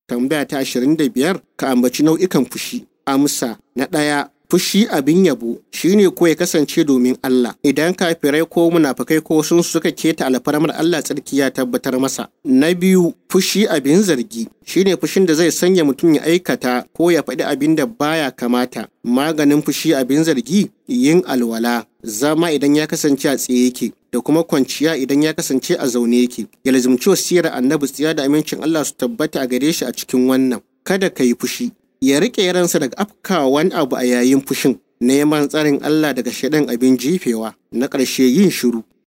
tambaya ta ashirin da biyar ka ambaci nau'ikan fushi amsa na ɗaya fushi abin yabo shine ko ya kasance domin Allah idan kafirai ko munafukai ko sun suka keta alfarmar Allah tsarki ya tabbatar masa na biyu fushi abin zargi shine fushin da zai sanya mutum ya aikata ko ya faɗi abin da baya kamata maganin fushi abin zargi yin alwala zama idan ya kasance a tsaye yake da kuma kwanciya idan ya kasance a zaune yake ya lazumci wasiyar annabi tsiya da amincin Allah su tabbata a gare shi a cikin wannan kada ka yi fushi ya riƙe ransa daga afkawa wani abu a yayin fushin neman tsarin Allah daga shaɗan abin jifewa na ƙarshe yin shiru